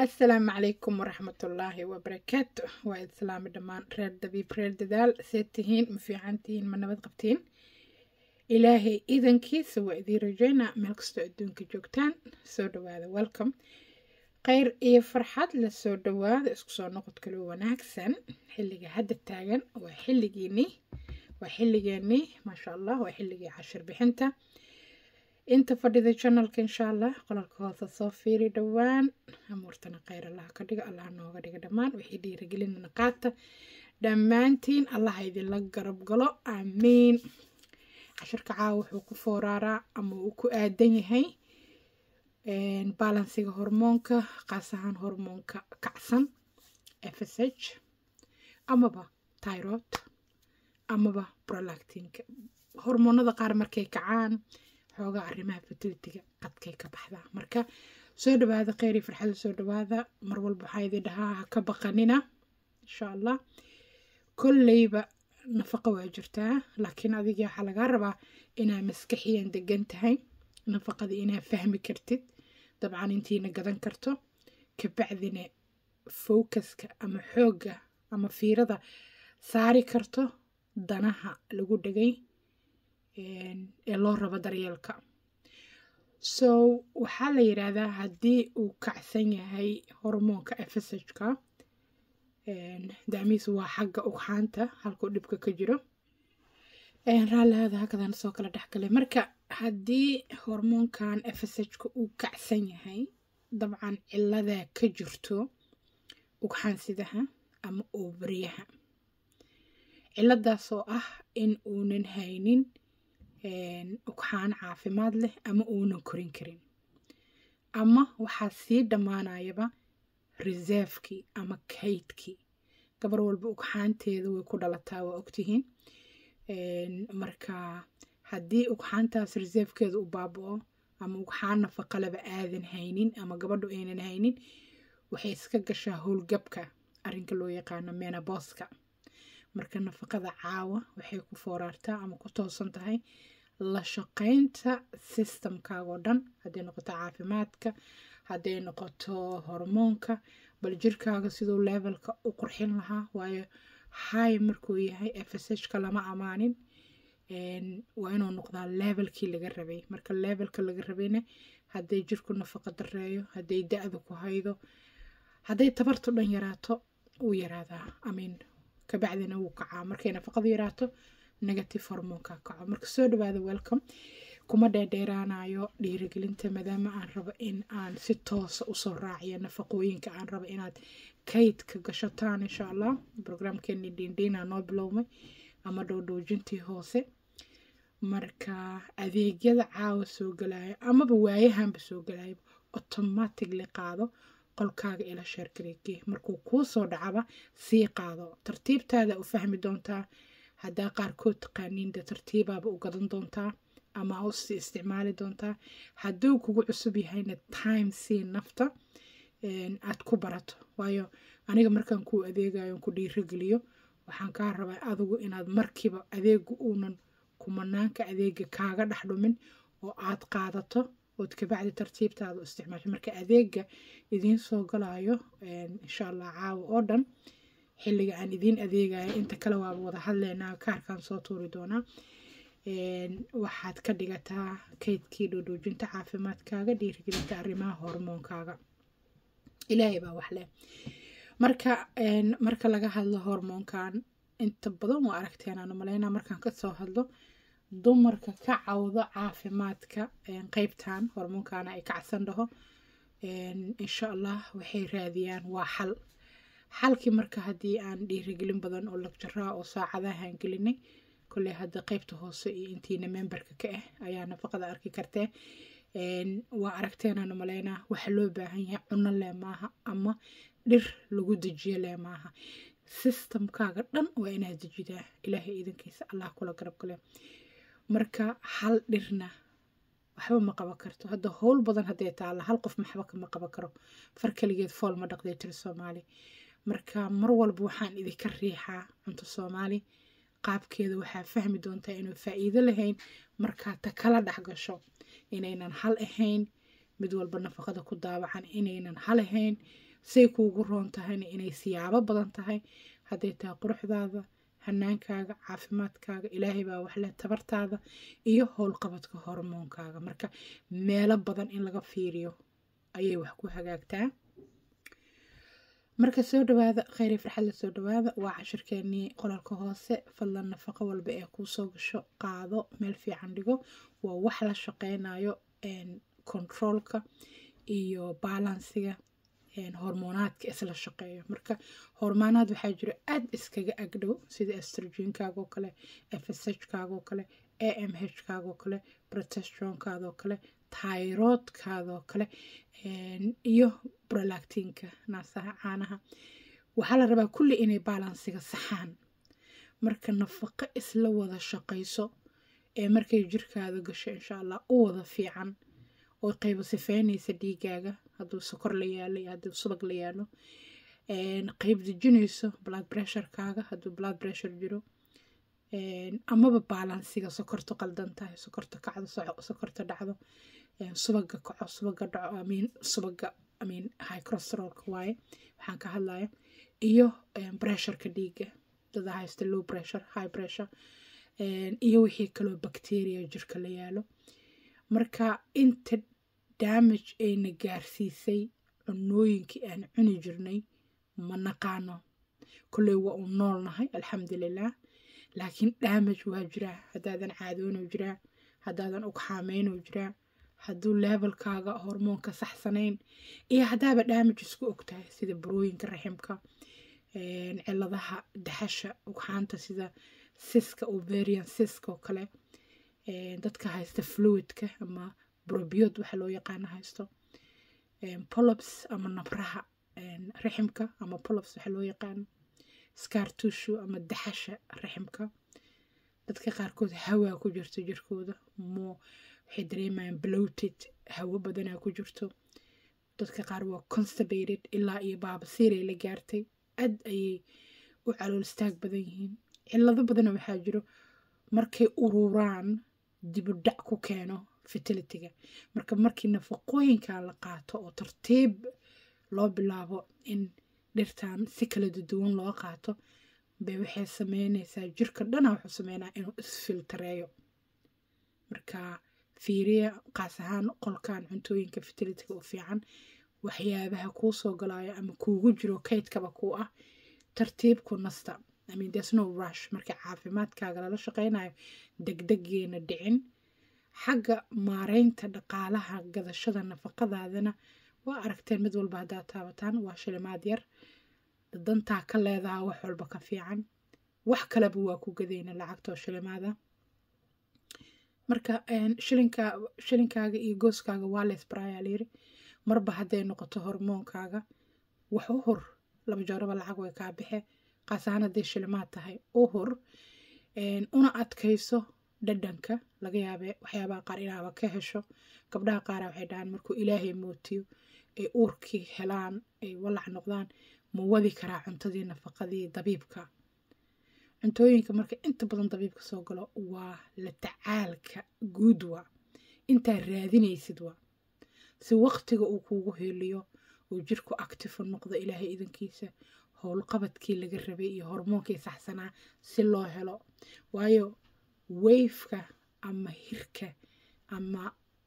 assalaamu calaykum waraxmatullaahi wabarakaatu waa islaami dhammaan reer dabiib reer dadaal see tihiin ma fiican tihiin ma nabad qabtiin ilaahay idankiisa waa idiin rajeynaa meel kastoo adduunka joogtaan soo dhawaada welcome kheyr iyo farxad la soo dhawaada isku soo noqod kaloo wanaagsan xilliga hadda taagan waa xilligiinii waa xilligeenii maasha allah waa xilligii cashir bixinta inta fadhida janalka insha allah qolalka hoose soo fiiri dhowaan amuurtana kheyr allah ka dhiga allah nooga dhiga dhammaan wixii dhiirigelinana qaata dhammaantiin allah idinla garab galo aamiin cashirka caawa wuxuu ku fooraaraa ama uu ku aadan yahay balansiga hormoonka qaas ahaan hormoonka kacsan fsh amaba tyrod amaba prolactinka hormoonada qaar markay kacaan xoogaa arrimaha fertilitiga qadkay ka baxdaa marka soo dhawaada kheyri farxada soo dhawaada mar walba waxaa idin dhahaa ha ka baqanina insha allah kolleyba nafaqa waa jirtaa laakiin adiga waxaa lagaa rabaa inaa maskaxiyan degan tahay nafaqadii inaa fahmi kartid dabcan intiina gadan karto kabacdina focuska ama xoogga ama fiirada saari karto danaha lagu dhegay ee loo rabo daryeelka so waxaa la yidhaahdaa haddii uu kacsan yahay hormoonka fshka dacmihiisu waa xagga ugxaanta halkuu dhibka ka jiro raallihaada hakadan soo kala dhexgalay marka haddii hormoonkan fshka uu kacsan yahay dabcan ciladaa ka jirto ugxaansidaha ama oobariyaha ciladaas oo ah in uunan haynin ugxaan caafimaad leh ama uunan korin karin ama waxaa sii dhammaanayaba reservekii ama kaydkii gabar walba ugxaanteeda way ku dhalataa waa ogtihiin marka haddii ugxaantaas reservekeeda u baaba-o ama ugxaan nafaqalaba aadan haynin ama gabadhu aynan haynin waxay iska gashaa howlgabka arrinka loo yaqaano menaboska marka nafaqada caawa waxay ku fooraartaa ama ku toosan tahay la shaqaynta systemkaagoo dhan hadday noqoto caafimaadka hadday noqoto hormoonka bal jirkaaga siduu levelka u qurxin lahaa waayo hay markuu yahay fshka lama amaanin waa inuu noqdaa levelkii laga rabay marka levelka laga rabayna hadday jirku nafaqa dareeyo hadday da-da ku haydo hadday tabartu dhan yaraato wuu yaraadaa amiin kabacdina wuu kacaa markay nafaqadu yaraato negative hormoonka kaco marka soo dhawaada welcome kuma dheerdheeraanayo dhiirigelinta maadaama aan rabo in aan si toosa usoo raaciyo nafaqooyinka aan rabo inaad kaydka gashataan insha allah brograamkeeni dhiindhiina noo bilowmay ama dhowdhoojintii hoose marka adeegyada caawa soo galaayo amaba waayahanba soo galaayo automatically qaado qolkaaga ila sheergareegee markuu kuu soo dhacaba sii qaado tartiibtaada u fahmi doontaa haddaa qaarkood taqaaniin de tartiibaaba u gadan doontaa ama usii isticmaali doontaa hadduu kugu cusub yahayna time sii nafta aad ku barato waayo aniga markaan kuu adeegayo ku dhiirageliyo waxaan kaa rabaa adigu inaad markiiba adeegu uunan kumanaanka adeega kaaga dhex dhumin oo aad qaadato ood kabacdi tartiibtaada u isticmaasho marka adeega idiin soo galayo insha allah caawa oo dhan xilliga aan idiin adeegayo inta kale waaba wada hadleynaa kaarkaan soo tuuri doonaa waxaad ka dhigataa kaydkii dhoodhoojinta caafimaadkaaga dhiirigelinta arrimaha hormoonkaaga ilaahay baa wax leh marka marka laga hadlo hormoonkan inta badan waa aragteen aan umaleynaa markaan kasoo hadlo dumarka ka cawdo caafimaadka qeybtan hormoonkana ay kacsan dhaho insha allah waxay raadiyaan waa xal xalkii marka haddii aan dhiirigelin badan oo lagjaraa oo saacadahaan gelinay kolley hadda qeybta hoose iyo intiina memberka ka ah ayaa nafaqada arki kartee waa aragteenaan umaleynaa waxa loo baahan yahay cuno lee maaha ama dhir lagu dejiyo lee maaha systemkaaga dhan waa inaad dejidaa ilaahay iidankiisa allah kula garab gale marka hal dhirna waxba ma qaban karto hadda howl badan hadday taalla hal qof maxba kama qaban karo far kaligeed fool ma dhaqday tiri soomaali marka mar walba waxaan idinka riixaa cunto soomaali qaabkeeda waxaa fahmi doontaa inuu faa-iido lahayn markaa ta kala dhex gasho inaynan hal ahayn mid walba nafaqada ku daawacan inaynan hal ahayn say kuugu roon tahayna inay siyaabo badan tahay hadday tahay quruxdaada hanaankaaga caafimaadkaaga ilaahay baa waxleh tabartaada iyo howlqabadka hormoonkaaga marka meelo badan in laga fiiriyo ayay wax ku hagaagtaa marka soo dhawaada kheyri farxad la soo dhawaada waa cashirkeenii qolalka hoose fadlan nafaqo walba ee kuu soo gasho qaado meel fiican dhigo waa wax la shaqeynayo controolka iyo balansiga hormoonaadka isla shaqeeyo marka hormoonaad waxaa jiro aada iskaga agdhow sida estrogenkaago kale fshkaagoo kale amhkaagoo kale protestronkaadoo kale tyroodkaadoo kale iyo brolactinka naasaha caanaha waxaa la rabaa kulli inay balansiga saxaan marka nafaqo isla wada shaqayso ee markay jirkaada gasho insha allah u wada fiican oo qaybo sifeynaysa dhiigaaga hadduu sokor la yaalo iyo hadduu subag la yaalo qayb dejinayso blood pressurekaaga hadduu blood pressure jiro amaba balansiga sokorta qaldan tahay sokorta kacdo sokorta dhacdo subaga kaco subaga dhaco amiin subaga amiin high cholesterolka waaye waxaan ka hadlaya iyo pressureka dhiiga dada haysta low pressure high pressure iyo wixii kaloo bacteria jirka la yaalo marka inta damage ayna gaarsiisay cunooyinkii aan cuni jirnay ma naqaano kolley waa u noolnahay alxamdulilah laakiin damage waa jiraa haddaadan caadoono jiraa haddaadan ugxaameynoo jiraa hadduu levelkaaga hormoonka saxsanayn iyo haddaaba damage isku ogtahay sida barooyinka raximka ciladaha daxasha ugxaanta sida siska overian siska oo kale dadka haysta fluidka ama brobiod waxa loo yaqaano haysto polops ama nabraha raximka ama polops waxa loo yaqaano scartushu ama daxasha raximka dadka qaarkood hawaa ku jirto jirkooda mo waxay dareemayaan bloated hawo badanaa ku jirto dadka qaar waa constibated ilaa iyo baabasiiray la gaartay aad ayay u calool istaag badan yihiin cilado badana waxaa jiro markay ururaan dibudhac ku keeno fertilityga marka markii nafaqooyinka la qaato oo tartiib loo bilaabo in dhirtan si kala duwan loo qaato bay waxay sameynaysaa jirka dhana wuxuu sameynaa inuu isfiltareeyo marka fiiriya qaas ahaan qolkan cuntooyinka fertilityga u fiican waxyaabaha kuu soo galaayo ama kuugu jiro kaydkaba kuu ah tartiib ku nasta I mean, there's no rush marka caafimaadkaaga lala shaqeynayo degdegeena dhicin xagga maareynta dhaqaalaha gadashada nafaqadaadana waa aragteen mid walba haddaad taabataan waa shilimaad yar dantaa ka leedaha wax walba ka fiican wax kaleba waa ku gadayna lacagtoo shilimaada marka shilinka shilinkaaga iyo gooskaaga waa leysbarayaa layiri marba hadday noqoto hormoonkaaga wax u hor laba jooraba lacag way kaa baxe qaas ahaan hadday shilimaad tahay u hor una adkayso dhadhanka laga yaabe waxyaabaha qaar inaaba ka hesho gabdhaha qaara waxay dhahaan markuu ilaahay mootiyo ay uurkii helaan ay walac noqdaan ma wadi karaa cuntadii nafaqadii dabiibka cuntooyinka marka inta badan dabiibka soo galo waa la tacaalka guud waa intaa raadinaysid waa si waqtiga uu kuugu heliyo uu jirku actifo noqdo ilaahay idankiisa howlqabadkii laga rabay iyo hormoonkii saxsanaa si loo helo waayo wayfka ama hirka ama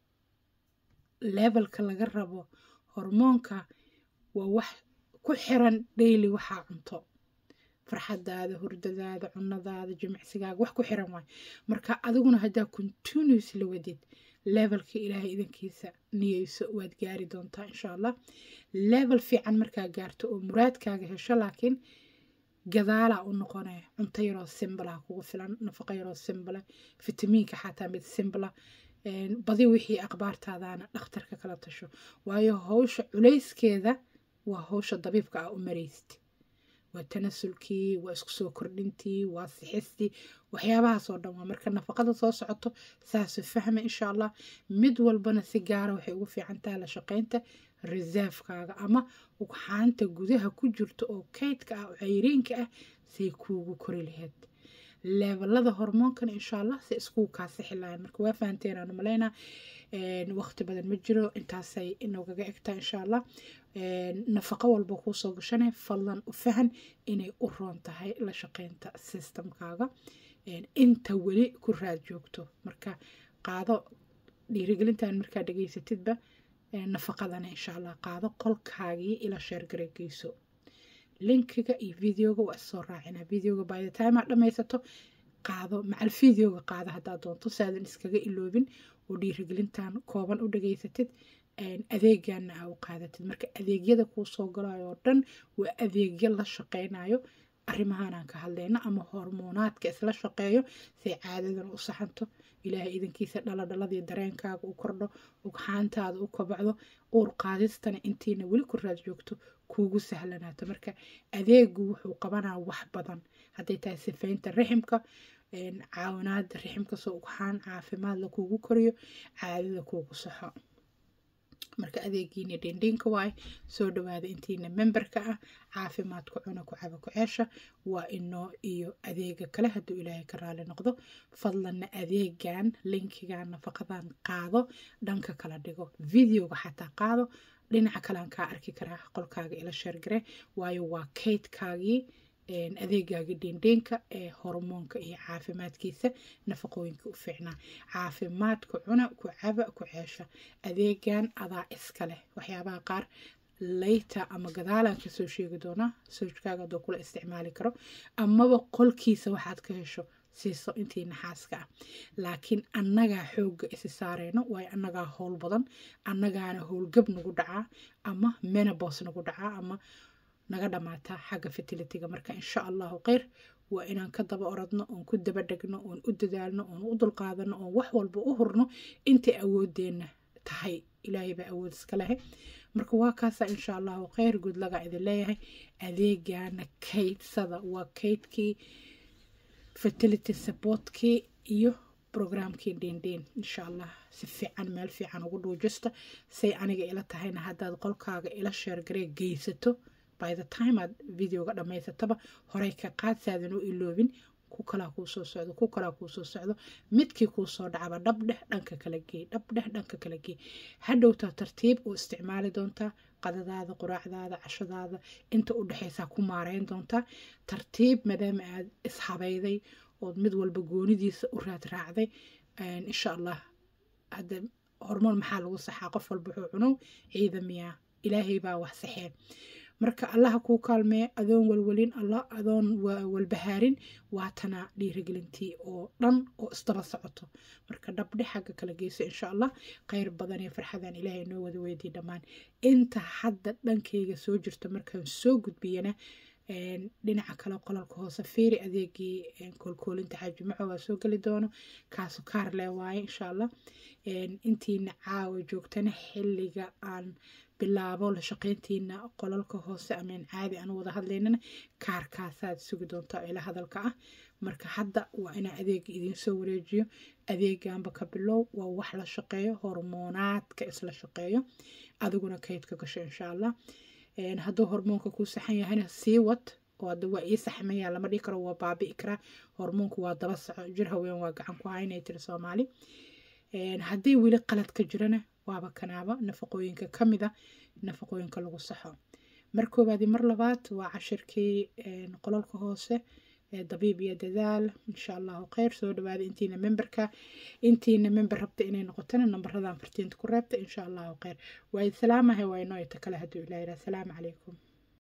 levelka laga rabo hormoonka waa wax ku xiran daily waxaa cunto farxadaada hurdadaada cunadaada jimicsigaaga wax ku xiran waay marka adiguna haddaa continuous la wadid levelka ilaahay idankiisa niyeyso waad gaari doontaa insha allah level fiican markaa gaarto oo muraadkaaga hesho laakiin gadaalaa u noqonaya cunto yaroo simbala kugu filan nafaqo yaroo simbala fitamiinka xataa mid simbala badi wixii aqbaartaadana dhakhtarka kala tasho waayo howsha culayskeeda waa howsha dabiibka ah u maraysid waa tanasulkii waa isku soo kordhintii waa sixistii waxyaabahaas oo dhan waa marka nafaqada soo socoto saasu fahma insha allah mid walbana si gaara waxay ugu fiican tahay la shaqaynta reservekaaga ama ugxaanta gudaha ku jirta oo kaydka ah oo cayriinka ah say kuugu kori lahayd leebelada hormoonkana insha allah si iskugu kaa sixi lahayn marka waa fahanteen aanu malaynaa waqti badan ma jiro intaasay inoogaga egtaa insha allah nafaqo walba kuusoo gashane fadlan u fahan inay u roon tahay la shaqeynta systemkaaga inta weli ku raad joogto marka qaado dhiirigelintan markaa dhegeysatidba nafaqadana insha allah qaado qolkaagii ila sheergareegeyso linkiga iyo videoga waa isoo raacinaa videoga by the time aad dhammaysato qaado macal videoga qaado haddaad doonto saadan iskaga iloobin oo dhiirigelintan kooban u dhageysatid adeegana aa u qaadatid marka adeegyada kuu soo galayo oo dhan waa adeegyo la shaqeynayo arrimahanaan ka hadlayno ama hormoonaadka isla shaqeeyo say caadadan u saxanto ilaahay idankiisa dhaladhaladii dareenkaaga u kordho ugxaantaada u kobacdo uur qaadistana intiina weli ku raad joogto kuugu sahlanaato marka adeegu wuxuu qabanaa wax badan hadday tahay sifaynta riximka caawinaada riximka soo ugxaan caafimaad la kuugu koriyo caadada kuugu saxo marka adeegiina dhendhiinka waay soo dhawaada intiina memberka ah caafimaadku cuna ku caba ku ceesha waa inoo iyo adeega kale hadduu ilaahay ka raali noqdo fadlanna adeegan linkigan nafaqadan qaado dhanka kala dhigo videoga xataa qaado dhinaca kalean kaa arki karaa qolkaaga ila sheergare waayo waa kaydkaagii adeegaagii dhendheenka ee hormoonka iyo caafimaadkiisa nafaqooyinka u fiicnaa caafimaadku cuna ku caba ku ceesha adeegan adaa iska leh waxyaabaha qaar layta ama gadaalaan kasoo sheegi doonaa sawjkaaga adoo kula isticmaali karo amaba qolkiisa waxaad ka hesho siiso intii naxaaska ah laakiin annagaa xoogga isi saareyno waayo annagaa howl badan annagaana howlgab nagu dhacaa ama menabos nagu dhacaa ama naga dhamaataa xagga fertilitiga marka insha allahu kheyr waa inaan ka daba oradno oon ku daba dhegno oon u dadaalno oon u dulqaadano oon wax walba u hurno intay awoodeenna tahay ilaahay baa awood iska lehe marka waa kaasa insha allahu kheyr gudlaga idin leeyahay adeegana kaydsada waa kaydkii fertility supportkii iyo brograamkii dhendhen insha allah si fiican meel fiican ugu dhuujista say aniga ila tahayna haddaad qolkaaga ila sheergaree geysato by the time aad videoga dhammaysataba horey ka qaad saadan u iloobin ku kalaa kuu soo socdo ku kalaa kuu soo socdo midkii kuu soo dhacaba dhabdheh dhanka kala gee dhabdheh dhanka kala gee hadhowtaa tartiib u isticmaali doontaa qadadaada quraacdaada cashadaada inta u dhexaysaa ku maareyn doontaa tartiib maadaama aad ishabayday ood mid walba goonidiisa u raad raacday insha allah hadda hormoon maxaa lagu saxaa qof walba wuxuu cunow ciidamiyaa ilaahay baa wax saxee marka allaha kuu kaalmee adoon walwalin allah adoon walbahaarin waatana dhiirigelintii oo dhan oo isdaba socoto marka dhabdhe xagga kala geyso insha allah kheyr badan iyo farxadan ilaahay noo wada weydii dhammaan inta hadda dhankayga soo jirto markaan soo gudbiyana dhinaca kale qolalka hoose fiiri adeegii koolkoolinta xaajimaco waa soo geli doono kaasu kaar lee waaye insha allah intiina caawa joogtana xilliga aan bilaabo la shaqeyntiina qolalka hoose ameen caadi aan wada hadlaynana kaarkaasaad sugi doontaa ila hadalka ah marka hadda waa inaa adeega idinsoo wareejiyo adeeganba ka bilow waa wax la shaqeeyo hormoonaadka isla shaqeeyo adiguna kaydka gasho insha allah hadduu hormoonka kuu saxan yahayna sii wad oo hadda waa ii saxmaya lama dhihi karo waa baabi'i karaa hormoonku waa daba soco jir haween waa gacan ku haynay tiri soomaali haddii weli qalad ka jirana waaba kanaaba nafaqooyinka ka mid a nafaqooyinka lagu saxo mar koowaadi mar labaad waa cashirkii qolalka hoose dabiib iyo dadaal insha allahu kheyr soo dhawaada intiina memberka intiina member rabta inay noqotana nambaradan fartiinta ku reebta insha allahu kheyr waa salaamahay waa inoo ita kale hadduu ilaa yidhaha asalaamu calaykum